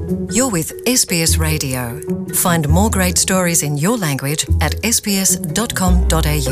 You're with SBS Radio. Find more great stories in your language at sbs.com.au.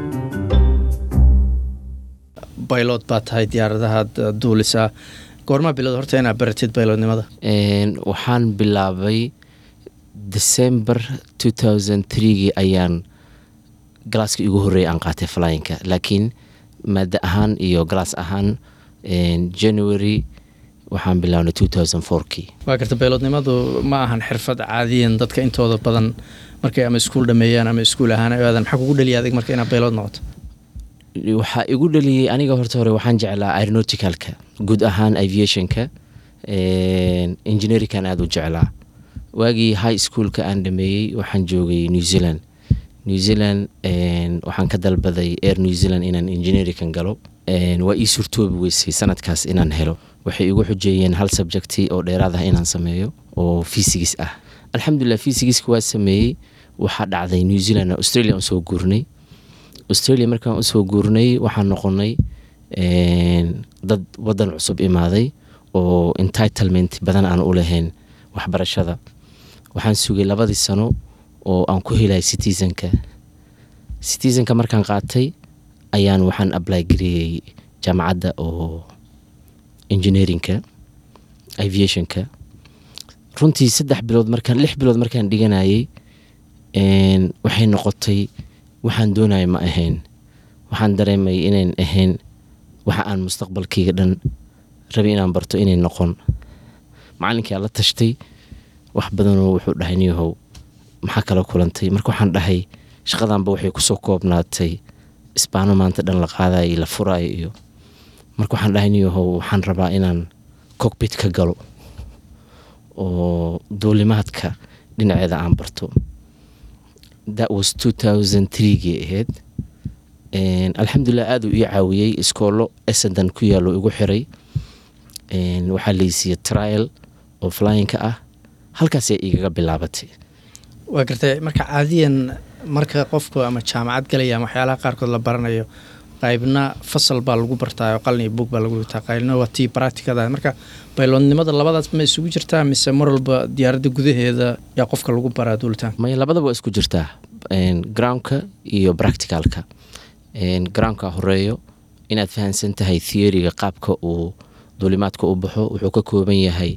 baylod baa tahay diyaaradahaad duulisaa goormaa bilowd horta inaad baratid baylodnimada Een, waxaan bilaabay december 2003gii ayaan galaaska igu horreeyay aan qaatay flyinka laakiin maada ahaan iyo galaas ahaan een, january waxaan bilaabnay 2004kii waa garta baylodnimadu ma ahan xirfad caadiyan dadka intooda badan markay ama iskuul dhameeyaan ama iskuul ahaan ay aadan maxaa kugu dhaliya adig marka inaad baylod noqoto waxaa igu dhaliyey aniga horta hore waxaan jeclaa aeronauticalka guud ahaan aviationka engineerinkan aada u jeclaa waagii high schoolka aan dhameeyey waxaan joogay new zealand new zealand een, waxaan ka dalbaday air new zealand inaan engineerinkan galo Een, waa ii surtoobi weysay sanadkaas inaan helo waxay igu xujeeyeen hal subjecti oo dheeraad ah inaan sameeyo oo physics ah alxamdulilah physicska waa sameeyey waxaa dhacday new zealand australia aan soo guurnay australia markaan usoo guurnay waxaan noqonay een, dad wadan cusub imaaday oo entitlement badan aan u lahayn waxbarashada waxaan sugay labadii sano oo aan ku helay citizenka citizenka markaan qaatay ayaan waxaan apply gareeyey jaamacadda oo engineerinka aviationka runtii saddex bilood markaan lix bilood markaan dhiganayay een, waxay noqotay waxaan doonaya ma ahayn waxaan dareemay inayn ahayn waxa aan mustaqbalkayga dhan rabay inaan barto inay noqon macalinkii aan la tashtay wax badanoo wuxuu dhahay niyahow maxaa kala kulantay marka waxaan dhahay shaqadanba waxay kusoo koobnaatay isbaano maanta dhan la qaadayo iyo la furaayo iyo marka waxaan dhahay niyahow waxaan rabaa inaan cockpit ka galo oo duulimaadka dhinaceeda aan barto that was 2003gii ahayd Een, alxamdulilah aada uu ii caawiyey iskoolo esendan ku yaalo igu xiray Een, waxaa laysiiya trial oo flyinka ah halkaasay igaga bilaabatay waa gartay marka caadiyan marka qofku ama jaamacad galaya ama waxyaalaha qaarkood la baranayo qaybna fasal baa lagu bartaa oo qalin iyo buug baa lagu dhigtaa qaybna waa tii practicada marka baylodnimada labadaas ma isugu jirtaa mise mar walba diyaaradda gudaheeda yaa qofka lagu baraa duulitaan maya labadaba waa isku jirtaa Een, groundka iyo practicalka Een, groundka horeeyo inaad fahansan tahay theoryga qaabka uu duulimaadka u baxo wuxuu ka kooban yahay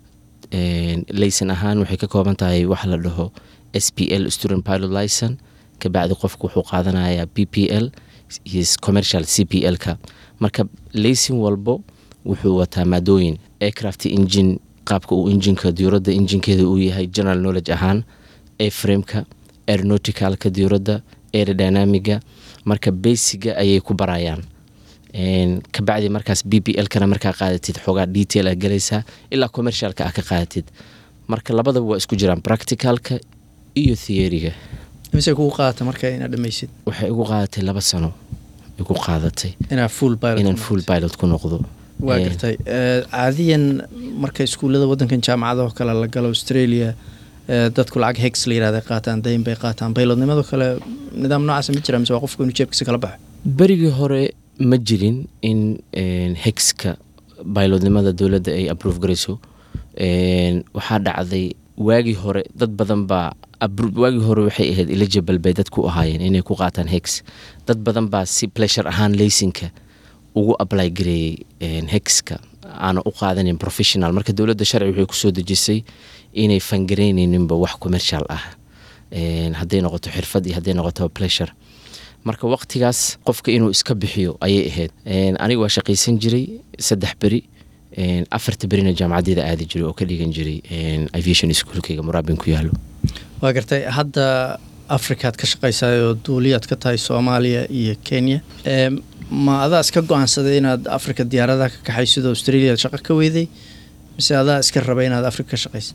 een, laysan ahaan waxay ka kooban tahay waxa la dhaho s p l student pilot licen kabacdi qofku wuxuu qaadanayaa b p l iyo commercial c p l-ka marka laysin walbo wuxuu wataa maadooyin aircraft engine qaabka uu injinka diyuuradda injinkeeda uu yahay general knowledge ahaan aframeka aeronauticalka diyuuradda aerodynamiga marka basiga ayay ku barayaan Een, kabacdi markaas b p l-kana markaa qaadatid xoogaa detail a galaysaa ilaa commercialka ah ka qaadatid marka labadaba waa isku jiraan practicalka iyo theoryga mise kugu qaadata marka inaad dhamaysid waxay igu qaadatay laba sano igu qaadatay inaad full pilot inaan ku full noqoto. pilot ku noqdo waa Ee, gartay Eh, caadiyan marka iskuullada wadankan jaamacadaho kale la galo australia eh, dadku lacag hex la yirahda qaataan dayn bay qaataan baylodnimado kale nidaam noocaasa ma jira mise waa qofku inuu jeebkiisa kala baxo berigii hore ma jirin in een, hexka baylodnimada dowladda ay approve garayso Een, waxaa dhacday waagii hore dad badan baa appro- waagii hore waxay ahayd eligible bay dadku u ahaayeen inay ku qaataan hex dad badan baa si pleasure ahaan laysinka ugu apply gareeyey een, hexka aana u qaadanin professional marka dowladda sharci waxay kusoo dejisay inay fangareyninba wax commercial ah Een, hadday noqoto xirfad iyo hadday noqoto pleasure marka waqtigaas qofka inuu iska bixiyo ayay ahayd Een, aniga waa shaqaysan jiray saddex beri Een, afarta berina jaamacadeeda aadi jiray oo ka dhigan jiray een, aviation schoolkayga muraabin ku yaalo waa gartay hadda afrikaad ka shaqaysaa oo duuliyaad ka tahay soomaaliya iyo kenya Eh, ma adaa iska go-aansaday inaad afrika diyaaradaha ka kaxaysid oo australia shaqo ka weyday mise adaa iska raba inaad afrika ka shaqaysid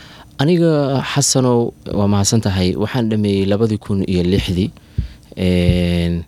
aniga xasanow waa mahadsan tahay waxaan dhameeyey labadii kun iyo lixdii Een,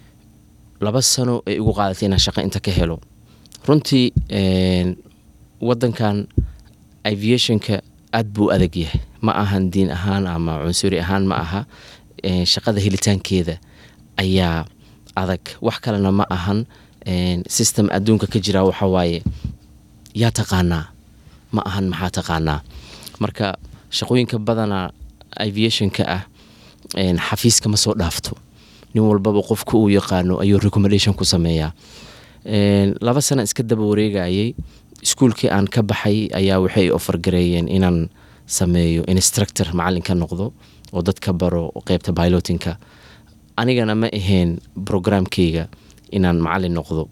laba sano ay igu qaadatay inaan shaqo inta ka helo runtii een, wadankan aviationka aad buu adag yahay ma ahan diin ahaan ama cunsuri ahaan ma aha Een, shaqada helitaankeeda ayaa adag wax kalena ma ahan Een, system adduunka ka jira waxa waaye yaa taqaanaa ma ahan maxaa taqaanaa marka shaqooyinka badana aviationka ah xafiiska ma soo dhaafto nin walbaba qofka uu yaqaano ayuu recommendation ku sameeyaa laba sana iska daba wareegayay iskuulkii aan ka baxay ayaa waxay ofargareeyeen inaan sameeyo instructor macalin ka noqdo oo dadka baro qeybta pilotinka anigana ma ahayn programkeyga inaan macalin noqdo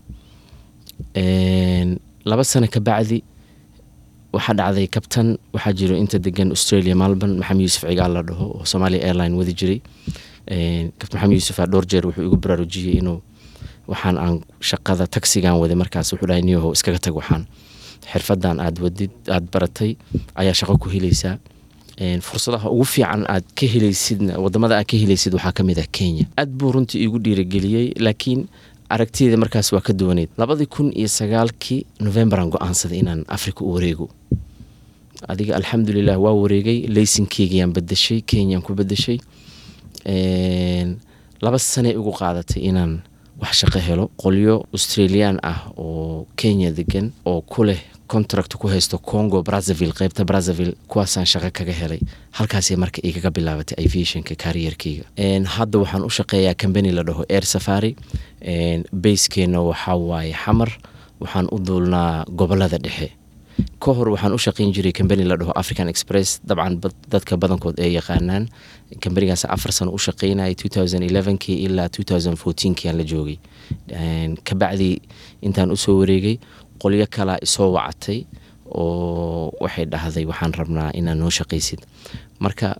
laba sano ka bacdi waxaa dhacday kabtan waxaa jiro inta degan australia malborn maxamed yuusuf cigaal la dhaho oo somalia airline wadi jiray kabtan maxamed yuusuf aa dhowr jeer wuxuu igu baraarujiyey inuu waxaan aan shaqada tagsigan waday markaas wuxuu dhahay niyahow iskaga tag waxaan xirfadan aad wadid aad baratay ayaa shaqo ku helaysaa fursadaha ugu fiican aad ka helaysidna wadamada aad ka helaysid waxaa ka mid ah kenya aad buu runtii igu dhiirageliyey laakiin aragtideeda markaas waa ka duwaneyd labadii kun iyo sagaalkii novembaran go-aansaday inaan africa u wareego adiga alxamdulilah waa wareegay laysinkeygayaan badashay kenyaan ku badashay laba sanay igu qaadatay inaan wax shaqo helo qolyo australian ah oo kenya degan oo ku leh contract ku haysto congo brazaville qeybta brazaville kuwaasaan shaqo kaga helay halkaasay marka igaga bilaabatay aviationka kariyerkeyga hadda waxaan u shaqeeyaa combany la dhaho air safari bayskeena waxaa waaye xamar waxaan u duulnaa gobolada dhexe ka hor waxaan u shaqeyn jiray combany la dhaho african express dabcan dadka badankood ay yaqaanaan combanigaas afar sano u shaqeynayay kii ilaa kii aan la joogay kabacdi intaan usoo wareegay qolyo kalaa isoo wacatay oo waxay dhahday waxaan rabnaa inaad noo shaqaysid marka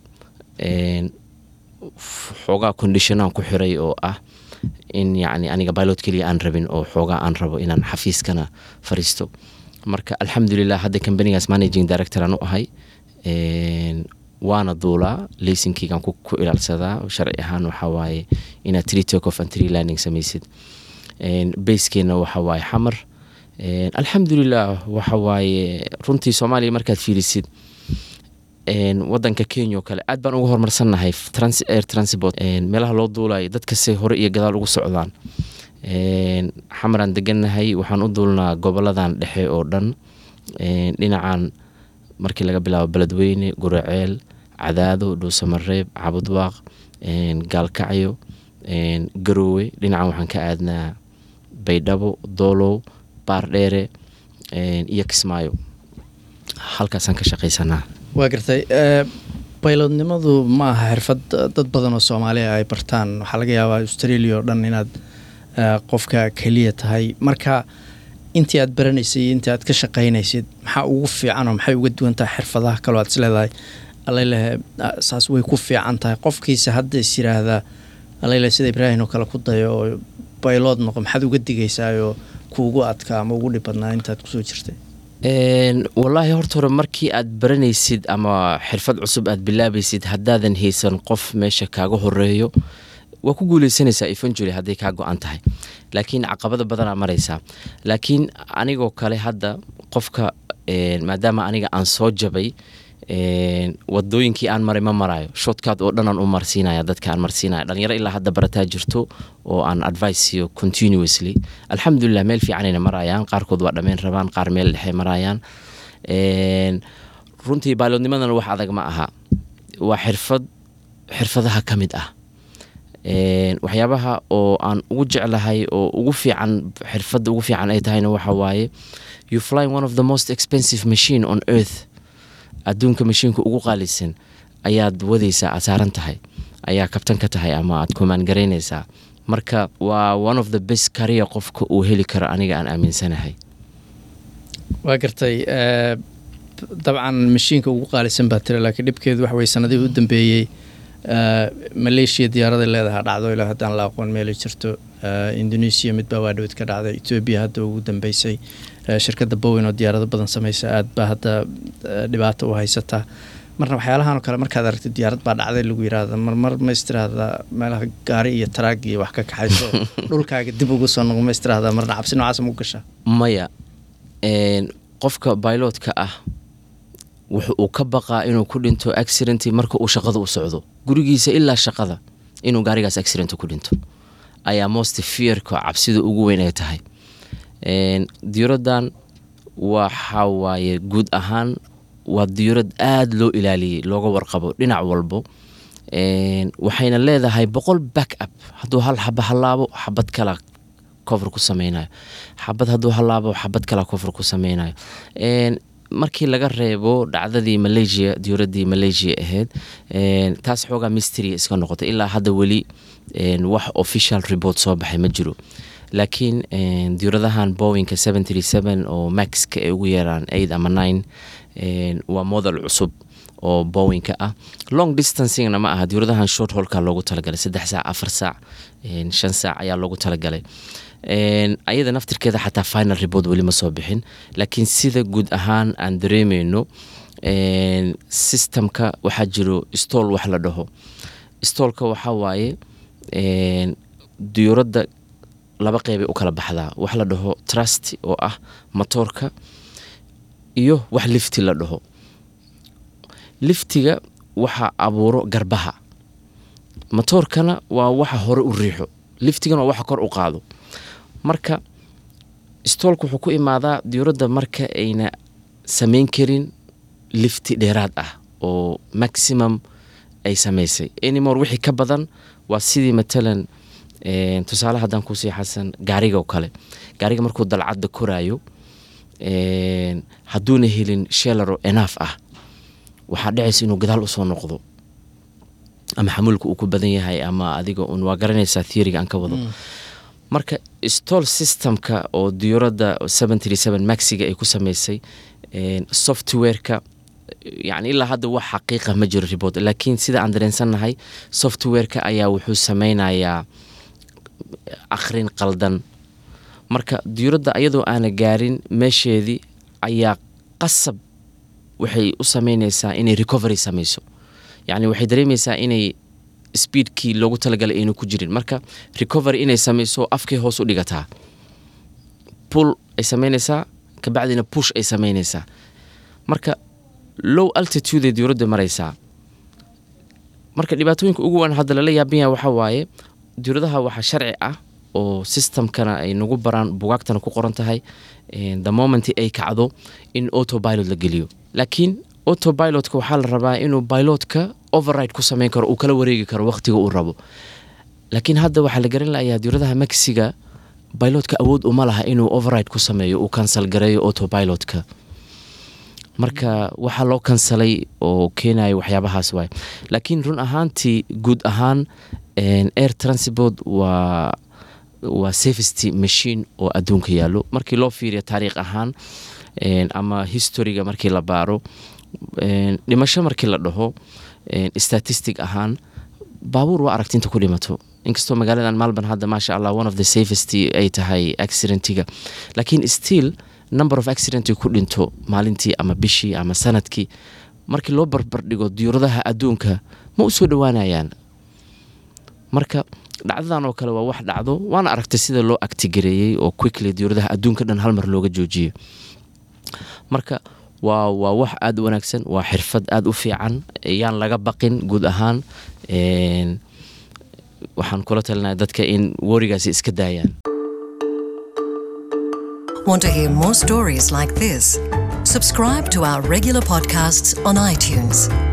xoogaa conditionaan ku xiray oo ah in yacni aniga pilot keliya aan rabin oo xoogaa aan rabo inaan xafiiskana fariisto marka alxamdulilah hadda combanigaas managing director aan u ahay waana duulaa laysinkeygaan ku ilaalsadaa sharci ahaan waxaa waaye inaad tree take off and tree landing samaysid bayskeena waxaa waaye xamar alxamdulilah waxa waaye runtii soomaaliya markaad fiilisid wadanka kenya oo kale aad baan uga horumarsannahay air transport meelaha loo duulayo dadkase hore iyo gadaal ugu socdaan xamaraan degannahay waxaan u duulnaa goboladan dhexe oo dhan dhinacan markii laga bilaabo beledweyne guraceel cadaado dhuusamareeb cabudwaaq gaalkacyo garoowe dhinacan waxaan ka aadnaa baydhabo doolow baardheere iyo kismaayo halkaasaan ka shaqaysanaa waa gartay baylodnimadu ma aha xirfad dad badan oo soomaaliya ay bartaan waxaa laga yaabaa australia oo dhan inaad qofka keliya tahay marka intii aad baranaysay iyo intii aad ka shaqaynaysid maxaa ugu fiican oo maxay uga duwan tahay xirfadaha kaloo aad isleedahay alalehe saas way ku fiican tahay qofkiisa hadda is yiraahdaa alalehe sida ibraahim oo kale ku dayo oo baylood noqo maxaad uga digaysaayoo kuugu adkaa ama ugu dhib badnaa intaad kusoo jirtay wallaahi horta hore markii aad baranaysid ama xirfad cusub aad bilaabaysid haddaadan haysan qof meesha kaaga horeeyo waa ku guuleysanaysaa evangery hadday kaa go-an tahay laakiin caqabada badanaa maraysaa laakiin anigoo kale hadda qofka maadaama aniga aan soo jabay wadooyinkii aan maray ma marayo shotkaad oo dhan aan u marsiinaya dadka aan marsiinaya dhalinyaro ilaa hadda barataa jirto oo aan advice siiyo continuously alxamdulilah meel fiicanayna marayaan qaarkood waa dhammeyn rabaan qaar meel dhexe marayaan runtii baaloodnimadana wax adag ma aha waa xirfad xirfadaha ka mid ah waxyaabaha oo aan ugu jeclahay oo ugu fiican xirfadda ugu fiican ay tahayna waxa waaye you flying one of the most expensive machine on earth adduunka mashiinka ugu qaalisan ayaad wadaysaa aad saaran tahay ayaa kabtan ka tahay ama aad kumaan garaynaysaa marka waa one of the best kariya qofka uu heli karo aniga aan aaminsanahay waa gartay dabcan mashiinka ugu qaalisan baa tira laakiin dhibkeedu wax wey sanadihii u dambeeyey maleeshiya diyaaraday leedahay dhacdo ilaa haddaan la aqoon meelay jirto indonesia midbaa waa dhowd ka dhacday etoobiya hadda ugu dambeysay shirkadda bowen oo diyaarado badan sameysa aad baa hadda dhibaato u haysataa marna waxyaalahan oo kale markaad aragtid diyaarad baa dhacday lagu yiraahda marmar ma istiraahda meelaha gaari iyo taraag iyo wax ka kaxayso dhulkaaga dib ugu soo noqo ma istiraahda marna cabsi noocaas ma u gashaa maya qofka bailotka ah wuxu uu ka baqaa inuu ku dhinto accident marka uu shaqada u socdo gurigiisa ilaa shaqada inuu gaarigaas accident ku dhinto ayaa most fearka cabsida ugu weyn ay tahay diiradan waxa waaye guud ahaan waa diyuurad aada loo ilaaliyey looga warqabo dhinac walbo Een, waxayna leedahay boqol back up hadduu hal xaba halaabo xabad kala cover ku sameynayo xabad hadduu halaabo xabad kala cover ku sameynayo Een, markii laga reebo dhacdadii malaysia diyuuradii malaysia ahayd een, taas xoogaa mystery iska noqotay ilaa hadda weli een, wax official report soo baxay ma jiro laakiin een, diyuuradahan boeingka 737 oo maxka ay ugu yeeraan 8 ama 9 een, waa model cusub oo boeingka ah long distancingna ma aha diyuuradahan short holka loogu talagalay saddex saac afar saac een, shan saac ayaa loogu talagalay Een, ayada naftirkeeda xataa final report weli ma soo bixin laakiin sida guud ahaan aan dareemeyno een, systemka waxaa jiro stool wax la dhaho stoolka waxaa waaye een, diyuuradda laba qeybay u kala baxdaa wax la dhaho trust oo ah matoorka iyo wax lifti la dhaho liftiga waxaa abuuro garbaha matoorkana waa waxa hore u riixo liftigana waa waxa kor u qaado marka stoolka wuxuu ku imaadaa diyuuradda marka ayna samayn karin lifti dheeraad ah oo maximum ay samaysay anymore wixii ka badan waa sidii matalan een, tusaale haddaan kusii xasan gaariga oo kale gaariga markuu dalcadda koraayo een, hadduuna helin shelaro enaaf ah waxaa dhacaysa inuu gadaal usoo noqdo ama xamuulka uu ku badan yahay ama adiga un waa garanaysaa theoryga aan ka wado marka stol systemka oo diyuuradda 737 maxiga ay ku sameysay een, softwareka yani ilaa hadda wax xaqiiqa ma jiro report laakiin sida aan dareensannahay softwareka ayaa wuxuu sameynayaa akhrin qaldan marka diyuuradda ayadoo aana gaarin meesheedii ayaa qasab waxay u sameyneysaa inay recovery sameyso yacni waxay dareemeysaa inay speedkii loogu talagalay aynu ku jirin marka recovery inay sameyso afkay hoos u dhigataa pull ay sameyneysaa kabacdina push ay sameyneysaa marka low altitude ay diyuuradda mareysaa marka dhibaatooyinka ugu waan hadda lala yaabin yahay waxaa waaye diyuuradaha waxaa sharci ah oo systemkana ay nagu baraan bugaagtana ku qoran tahay een, the moment ay kacdo in autopilot la geliyo laakiin autopilotka waxaa la rabaa inuu pilotka override ku sameyn karo uu kala wareegi karo waqtiga uu rabo laakiin hadda waxaa la garan layaa diyuuradaha maxiga pilotka awood uma laha inuu override ku sameeyo uu cancel gareeyo autopilotka marka waxaa loo kansalay oo keenaya waxyaabahaas waay laakiin run ahaantii guud ahaan een, air transport waa waa safety machine oo adduunka yaallo markii loo fiiriyo taariikh ahaan een, ama historyga markii la baaro een, dhimasho markii la dhaho een, statistic ahaan baabuur waa aragti inta ku dhimato inkastoo magaaladan malban hadda maasha allah one of the safest ay tahay accidentiga laakiin still number of accident ku dhinto maalintii ama bishii ama sanadkii markii loo barbardhigo diyuuradaha adduunka ma u soo dhowaanayaan marka dhacdadan oo kale waa wax dhacdo waana aragtay sida loo actigareeyey oo quickly diyuuradaha adduunka dhan hal mar looga joojiyo marka waa waa wax aada u wanaagsan waa xirfad aada u fiican yaan laga baqin guud ahaan een, waxaan kula talinaya dadka in warigaasi iska daayaan Want to hear more stories like this? Subscribe to our regular podcasts on iTunes.